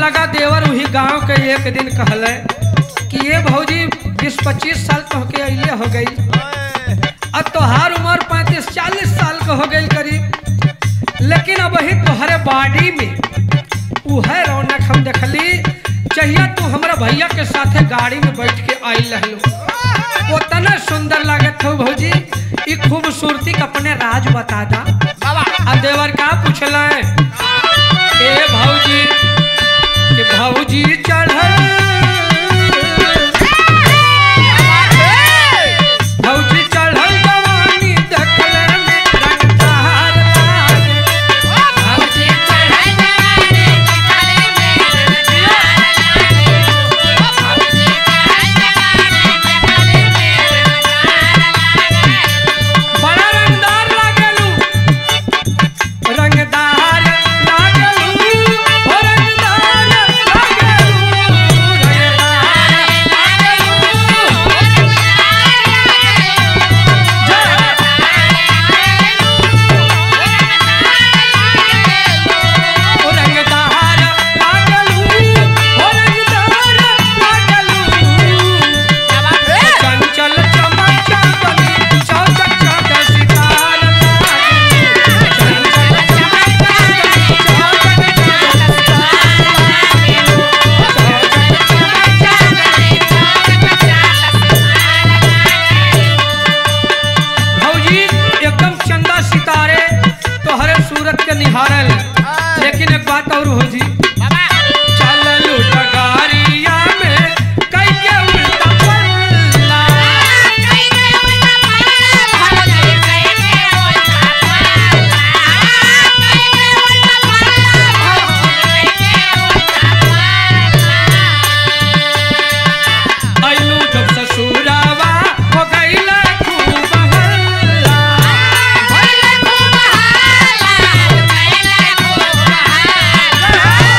लगा देवर वही गांव के एक दिन कहले कि ये भौजी बीस पच्चीस साल तो के अइले हो गई अब तोहार उम्र पैंतीस चालीस साल का हो गई करीब लेकिन अब वही तोहरे बॉडी में उहे रौनक हम देखली चाहिए तू हमरा भैया के साथे गाड़ी में बैठ के आइल रहलो उतना सुंदर लागत हो भौजी ई खूबसूरती का अपने राज बता दा आ देवर का पूछला ए भौजी के भौजी चढ़ल भौजी चढ़ल जवानी देखले में रंगदार लागे। बड़ा रंगदार लागलू रंगदार लागलू हो रंगदार लागलू रंगदार लागलू हो रंगदार लागलू हो रंगदार लागलू चंचल चमचा बनी चौचक चौक सितार लागे। चंचल चमचा बनी चौचक चौक सितार भौजी एकदम चंदा सितारे तोहरे सूरत के निहारल लेकिन एक बात और भौजी चल लूट गारिया में कई के उल्टा पल्ला आइलू जब ससुरावा हो गईले खूब हल्ला Bye.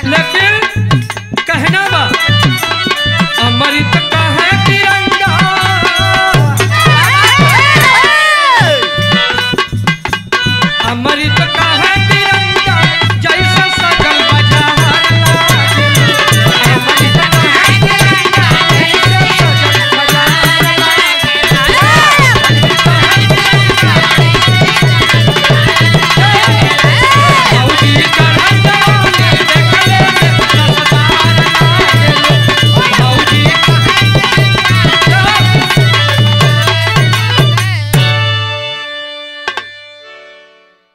लेकिन